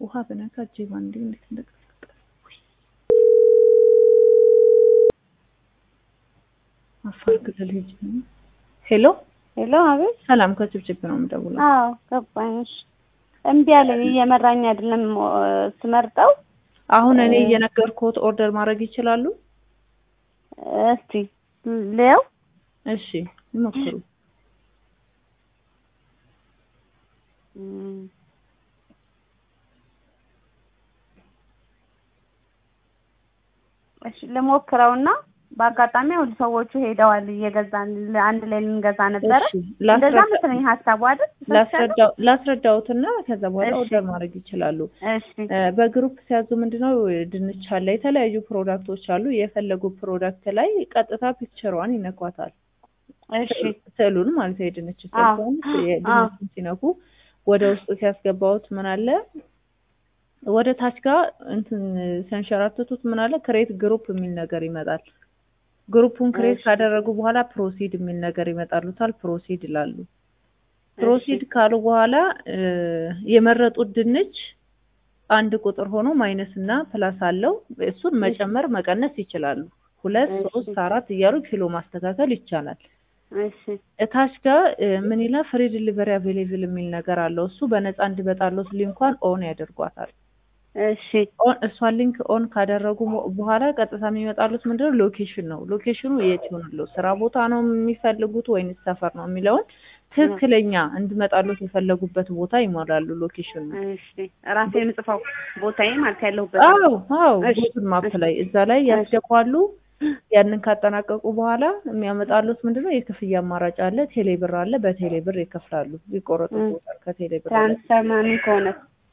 ውሃ በነካ እጄ ባንዴ እንዴት እንደቀዘቀዘ አፋር ክልል ሄጅ ነው። ሄሎ ሄሎ፣ አቤት። ሰላም ከጭብጭብ ነው የምደውለው። አዎ ገባኝ። እሺ፣ እምቢ አለኝ። እየመራኝ አይደለም ስመርጠው። አሁን እኔ እየነገርኩት ኦርደር ማድረግ ይችላሉ? እስቲ ሊያው እሺ ይሞክሩ። እሺ ልሞክረውና በአጋጣሚ ሁሉ ሰዎቹ ሄደዋል እየገዛን አንድ ላይ ልንገዛ ነበረ። እሺ እንደዛ መሰለኝ ሀሳቡ አይደል? ላስረዳው ላስረዳውትና ከዛ በኋላ እሺ። ኦርደር ማድረግ ይችላሉ። እሺ እ በግሩፕ ሲያዙ ምንድነው ድንች አለ፣ የተለያዩ ፕሮዳክቶች አሉ። የፈለጉ ፕሮዳክት ላይ ቀጥታ ፒክቸሯን ይነኳታል። እሺ ስዕሉን ማለት ነው። የድንች አዎ፣ ስዕሉን አዎ። የድንቹን ሲነኩ ወደ ውስጥ ሲያስገባውት ምን አለ ወደ ታች ጋር እንትን ሲያንሸራትቱት ምን አለ ክሬት ግሩፕ የሚል ነገር ይመጣል። ግሩፑን ክሬት እሺ። ካደረጉ በኋላ ፕሮሲድ የሚል ነገር ይመጣሉታል። ፕሮሲድ ይላሉ። ፕሮሲድ ካሉ በኋላ እ የመረጡት ድንች አንድ ቁጥር ሆኖ ማይነስ እና ፕላስ አለው። እሱን መጨመር መቀነስ ይችላሉ። ሁለት እሺ። ሶስት አራት እያሉ ኪሎ ማስተካከል ይቻላል። እሺ እታች ጋር እ ምን ይላል ፍሪ ዲሊቨሪ አቬሌብል የሚል ነገር አለው። እሱ በነፃ እንዲመጣለት ሊንኳን ኦን ያደርጓታል። እሺ ኦን እሷን ሊንክ ኦን ካደረጉ በ- በኋላ ቀጥታ የሚመጣሉት ምንድነው ሎኬሽን ነው። ሎኬሽኑ የት ይሆንለው ስራ ቦታ ነው የሚፈልጉት ወይንስ ሰፈር ነው የሚለውን ትክክለኛ እንዲመጣሉት የፈለጉበት ቦታ ይሞላሉ። ሎኬሽኑ እሺ ራሴ የምጽፈው ቦታዬ ማለት ያለሁበት አዎ አዎ እሺ፣ ጉግል ማፕ እሺ። ላይ እዛ ላይ ያስገባሉ። ያንን ካጠናቀቁ በኋላ የሚያመጣሉት ምንድነው የክፍያ አማራጭ አለ። ቴሌብር አለ። በቴሌብር ይከፍላሉ። ይቆረጡበታል ከቴሌብር ላይ ትራንስፈር ምናምን ከሆነ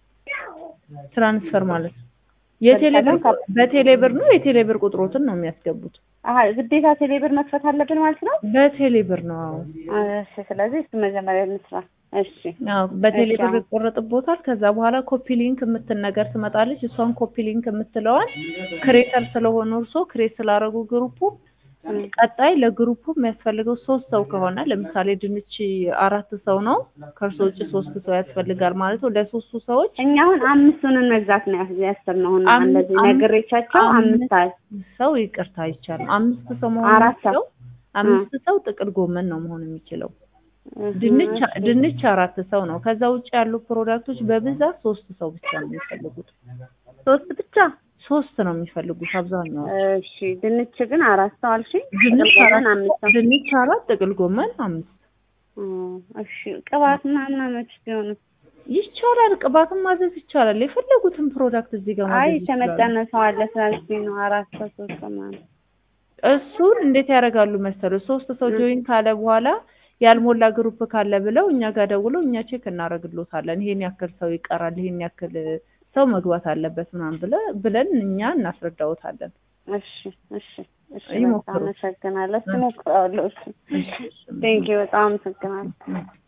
ትራንስፈር ማለት ነው። የቴሌብር ከ- በቴሌብር ነው የቴሌብር ቁጥሮትን ነው የሚያስገቡት። አሀ ግዴታ ቴሌብር መክፈት አለብን ማለት ነው። በቴሌብር ነው አዎ። እሺ ስለዚህ እሱ መጀመሪያ እንስራ። እሺ አዎ በቴሌብር እሺ። ይቆረጥቦታል። ከዛ በኋላ ኮፒ ሊንክ የምትል ነገር ትመጣለች። እሷን ኮፒ ሊንክ የምትለዋን ክሬተር ስለሆኑ እርሶ ክሬት ስላደረጉ ግሩፑ እም፣ ቀጣይ ለግሩፑ የሚያስፈልገው ሶስት ሰው ከሆነ ለምሳሌ ድንች አራት ሰው ነው፣ ከእርሶ ውጭ ሶስት ሰው ያስፈልጋል ማለት ነው። ለሶስቱ ሰዎች እኛ አሁን አምስቱንን መግዛት ነው ያስ- ያሰብነው። አሁን አም- እንደዚህ አም- ነግሬቻቸው አምስት አለ ሰው ይቅርታ አይቻልም። አምስት ሰው መሆን አራት ሰው። የሚችለው አምስት ሰው ጥቅል ጎመን ነው መሆን የሚችለው። እህ፣ ድንች እሺ። ድንች አራት ሰው ነው። ከዛ ውጭ ያሉ ፕሮዳክቶች በብዛት ሶስት ሰው ብቻ ነው የሚፈልጉት። ሶስት ብቻ። ሶስት ነው የሚፈልጉት አብዛኛው። እሺ ድንች ግን አራት ሰው አልሽኝ። ድንች ጥቅል አራት ጎመን አምስት ሰው። ድንች አራት ጥቅል ጎመን አምስት እም፣ እሺ ቅባት ምናምን አመች ሲሆኑ ይቻላል። ቅባትን ማዘዝ ይቻላል። የፈለጉትን ፕሮዳክት እዚህ ጋር አይ ማዘዝ ይችላሉ። የተመጠነ ሰው አለ ስላልሽኝ ነው አራት ሰው ሶስት ሰው ማለት እሱን እንዴት ያደርጋሉ መሰሉ? ሶስት ሰው ጆይን ካለ በኋላ ያልሞላ ግሩፕ ካለ ብለው እኛ ጋር ደውለው እኛ ቼክ እናደርግሎታለን። ይሄን ያክል ሰው ይቀራል፣ ይሄን ያክል ሰው መግባት አለበት ምናምን ብለ ብለን እኛ እናስረዳውታለን። እሺ እሺ እሺ ይሞክሩ። በጣም አመሰግናለሁ። እሺ እሞክራለሁ። እሺ ቴንኪው በጣም አመሰግናለሁ።